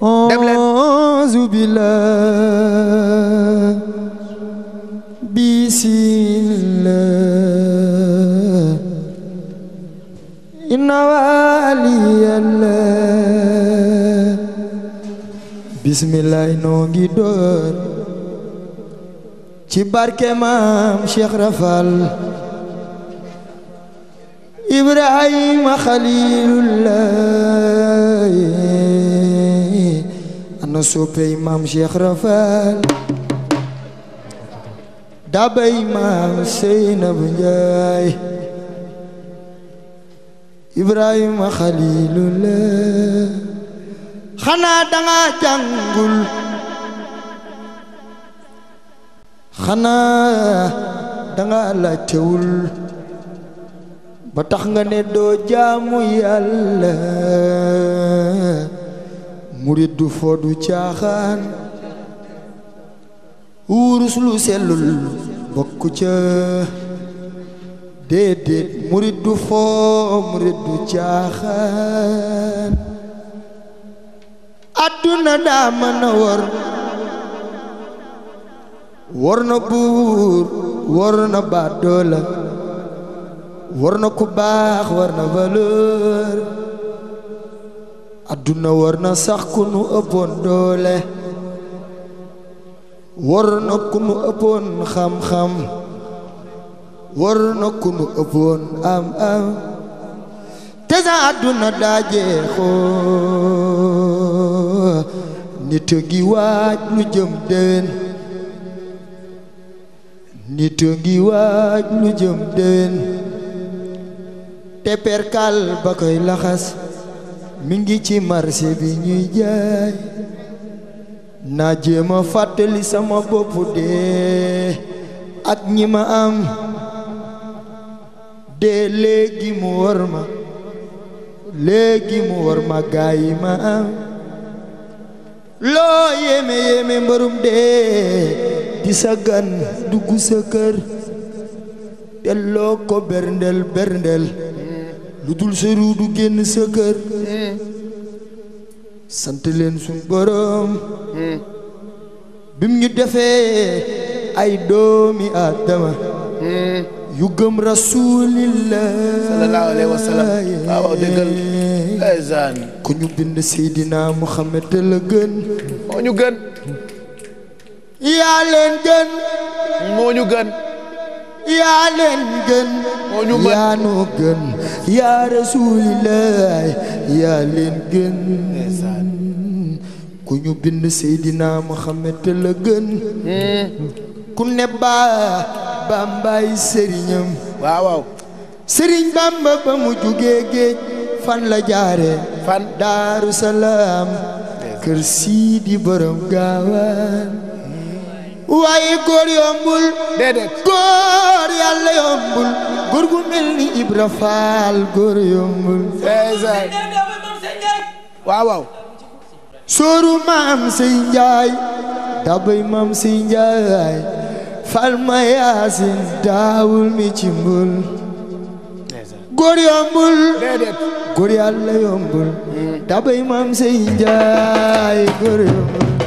dem leen auzu billah bismillah inna waliyallah bismillah noo ngi door ci barke maam Cheikh Rafal Ibrahima Khalilullah ana soppey maam Cheikh Rafal dabay maam Seynabu Njaay Ibrahima Khalilullah xanaa danga jàngul xanaa danga laajtewul ba tax nga ne doo jaamu yàlla murit du foo du caaxaan wurus lu sellul bokku ca déedéet murit du foo murit du caaxaan adduna daa mën a wor wor na buur wor na baadoola war na ku baax war na valeur adduna war na sax ku nu ëppoon doole war na ku nu ëppoon xam-xam war na ku nu ëppoon am-am te sa adduna daa jeexoo nit a ngi waaj lu jëm déwén nit a ngi waaj lu jëm déwén te perkal ba koy laxas mi ngi ci marché bi ñuy jaay naa jéema fàttali sama bopp dee ak ñi ma am dee léegi mu war ma léegi mu war ma gaay yi ma am loo yéeme yéeme mbërum dee di sa gan dugg sa kër te loo ko berndel berndel lu dul sa ruu du génn sa kër sant leen suñ borom bim ñu defee ay doomi Aadama yu gëm rasulillah sallallahu alayhi wa sallam waaw dëggal ndeysaan ku ñu bind Seydina Muhammad te la gën moo ñu gën yaa leen gën moo ñu gën yaa leen gën moo ñu mën yaa nu gën yaa rasulillah yaa leen gën ku ñu bind Seydina Muhammad te la gën ku ne baa bambaay sëriñam waaw waaw sëriñ bamba ba mu jugee géej fan la jaare fan daaru salaam kër siidi borom gaawaan waaye góor yombul déedéet góor yàlla yombul góor gu mel ni Ibra Faal góor yombul ndeysaan waaw waaw sóoru maam sey njaay dabay maam sey njaay fal ma yaasin daawul mi ci mbul góor yombul déedéet góor yàlla yombul dabay maam sey njaay góor yombul